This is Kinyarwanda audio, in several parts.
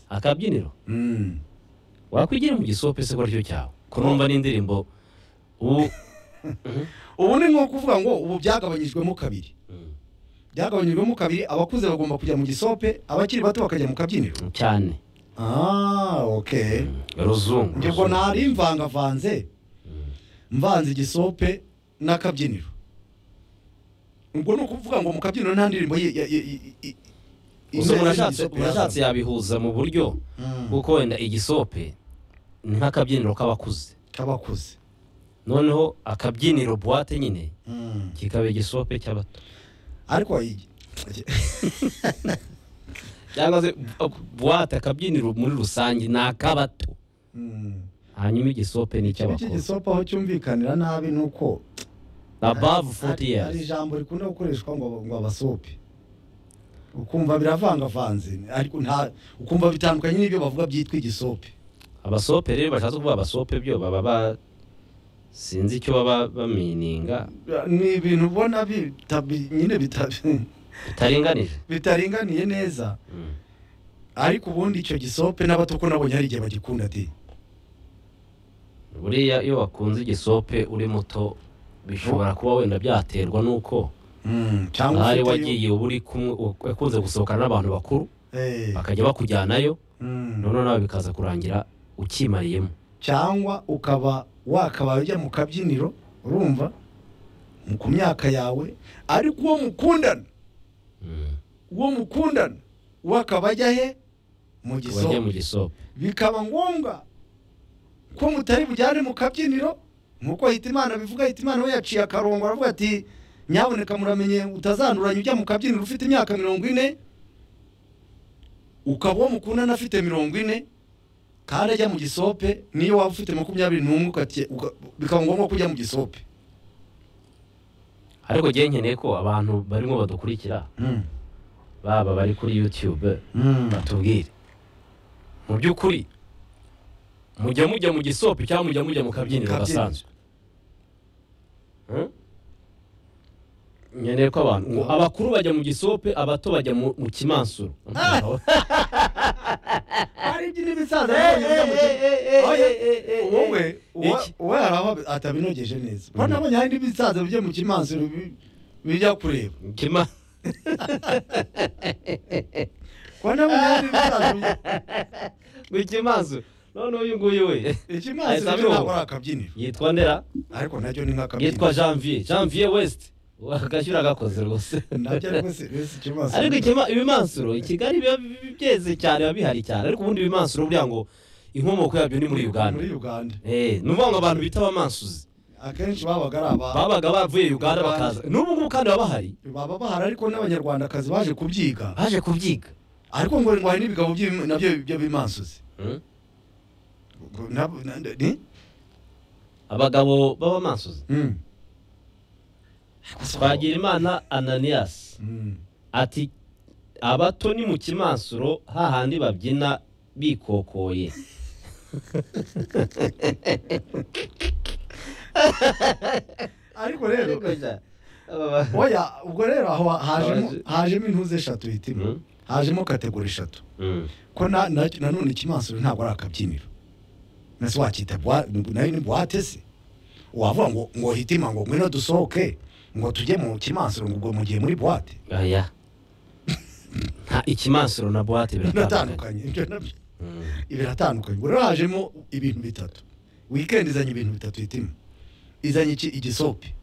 akabyiniro wakwigira mu gisope se gutyo cyawe kurumva n'indirimbo ubu ubu ni nko kuvuga ngo ubu byagabanyijwemo kabiri byagabanyijwemo kabiri abakuze bagomba kujya mu gisope abakiri bato bakajya mu kabyiniro cyane ah ok ruzungu njye ngo nari mvangavanze mvanze igisope n'akabyiniro ubwo ni ukuvuga ngo mu kabyiniro nta ndirimbo ye- ye- ye- ye- ye- Gusa imeze umurashatse nk'igisope umurashatse yabihuza mu buryo Mm. kuko wenda igisope ni nk'akabyiniro k'abakuze k'abakuze noneho akabyiniro buwate nyine Mm. kikaba igisope cy'abato ariko iyi- cyangwa se buwate akabyiniro muri rusange ni ak'abato Mm. hanyuma igisope ni ikibi icy'abakuru cy'igisope aho cyumvikanira nabi ni uko above 40 hari- hari years ijambo rikunda gukoreshwa ngo ngo abasope ukumva biravangavanze ariko nta ukumva bitandukanye n'ibyo bavuga byitwa igisope abasope rero bashatse kuvuga abasope byo baba ba sinzi icyo baba bamininga ni ibintu ubona bitabi- nyine bitabi- bitaringanije bitaringaniye neza Mm. ariko ubundi icyo gisope n'abato ko nabonye hari igihe bagikunda ati buriya iyo wakunze igisope uri muto bishobora kuba wenda byaterwa n'uko "Mm, cyangwa hari ufite- wagiye uba uri kumwe wakunze gusohokana n'abantu bakuru Eh, bakajya bakujyanayo mm. noneho nawe bikaza kurangira ukimariyemo cyangwa ukaba wakabaye ujya mu kabyiniro urumva mu- ku myaka yawe ariko uwo mukundana Mm. uwo mukundana we akaba ajya he mu Kuba ajya mu gisope gisope bikaba ngombwa ko mutari bujyane mu kabyiniro nk'uko hitimana bivuga hitimana we yaciye akarongo aravuga ati nyaboneka muramenye utazanduranya ujya mu kabyiniro ufite imyaka mirongo ine ukaba uwo mukundana afite mirongo ine kandi ajya mu gisope niyo waba ufite makumyabiri n'umwe ukati- uka- bikaba ngombwa ko ujya mu gisope ariko njye nkeneye ko abantu barimo badukurikira baba bari kuri youtube batubwire mu by'ukuri mujya mujya mu gisope cyangwa mujya mujya mu kabyiniro Kabyiniro. gasanzwe Hmm? nkeneye ko abantu ngo abakuru bajya mu gisope abato bajya mu mu kimansuro hari iby'indi bisaza Eh, eh, eh, eh, Oya, eh, eh, eh, wowe uwa- iki? uwe hari aho atabinogeje neza ko nabonye hari n'ibisaza bijya mu kimansuro bi- bijya kureba Kima- ko nabonye hari n'ibisaza bijya- mu kimansuro none uyu nguyu we Ahita ikimansuro cyo ntabwo abiroba. ari akabyiniro yitwa ndera ariko nacyo ni yitwa nk'akabyiniro janvier janvier west agashyura gakoze rwose nabyo ariko si si ikimansuro ariko ikima- ibimansuro i kigali biba bi- byeze cyane biba bihari cyane ariko ubundi ibimansuro buriya ngo inkomoko yabyo ni muri uganda muri uganda Eh, ni ukuvuga ngo abantu bita abamansuzi akenshi babaga ari aba babaga bavuye uganda bakaza n'ubu ngubu kandi baba bahari baba bahari ariko n'abanyarwandakazi baje kubyiga baje kubyiga ariko ngo ngo hari n'ibigabo by'ibima- nabyo by'abimansuzi Hmm? Ubwo nab- na- na- ni? abagabo b'abamansuzi Mm. twagira imana ananiyasi Mm. ati abato ni mu kimansuro hahandi babyina bikokoye ariko rero oya ubwo rero aho hajemo Haje- hajemo intuze eshatu hitima Mm. hajemo kategori eshatu Mm. ko na- na- nanone ikimansuro ntabwo ari akabyiniro nasi wakita bwa- nayo ni buwate se wavuga ngo ngo hitima ngo ngwino dusohoke ngo tujye mu kimansuro ngo ubwo mu gihe muri buwate aya nta ikimansuro na buwate biratandukanye biratandukanye Ibyo nabyo- Mm. biratandukanye ubwo rero hajemo ibintu bitatu wikendi izanye ibintu bitatu hitima izanye iki igisope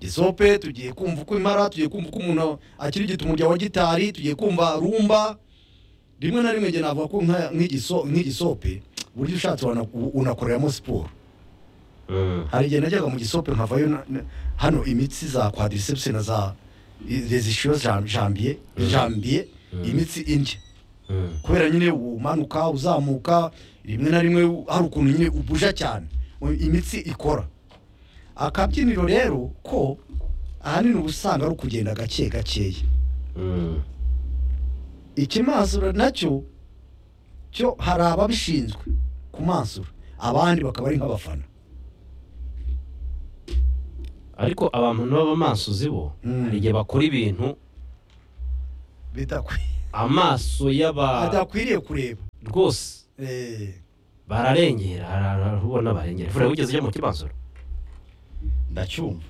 gisope tugiye kumva uko imara tugiye kumva uko umuntu akirigita umurya wa gitari tugiye kumva rumba rimwe na rimwe njye navuga ko nka- nk'igiso- nk'igisope buryo ushatse wana- u- unakoreramo siporo Mm. hari igihe najyaga mu gisope nkavayo na- na- hano imitsi za quadriceps na za resishiyo jambiye jambiye imitsi indya Mm. kubera nyine umanuka uzamuka rimwe na rimwe hari ukuntu nyine ubuja cyane u- imitsi ikora akabyiniro rero ko ahanini uba usanga ari ukugenda gake gakeya Mm. ikimansura nacyo cyo hari ababishinzwe kumansura abandi bakaba ari nk'abafana ariko abantu b'abamansuzi bo Mm. hari igihe bakora ibintu bidakwiye amaso y'aba adakwiriye kureba rwose Eh, bararengera hari ahantu ubona barengera fura wigeze ujya mu kibanzoro ndacyumva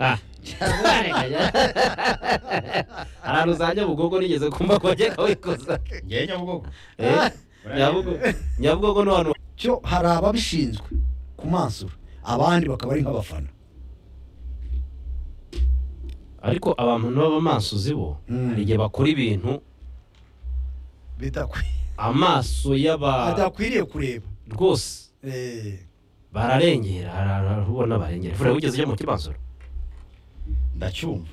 Ah. hari ahantu uzajya bugogo nigeze kumva ko bagiye kawikoza ngewe nyabugogo Eh, Nyabugo- nyabugogo ni ahantu cyo hari ababishinzwe kumansura abandi bakaba ari nk'abafana ariko abantu b'abamasozi bo Mm. hari igihe bakora ibintu bidakwiye amaso y'aba adakwiriye kureba rwose Eh, bararengera hari ahantu ubona barengera fura wigeze ujya mu kibanzoro ndacyumva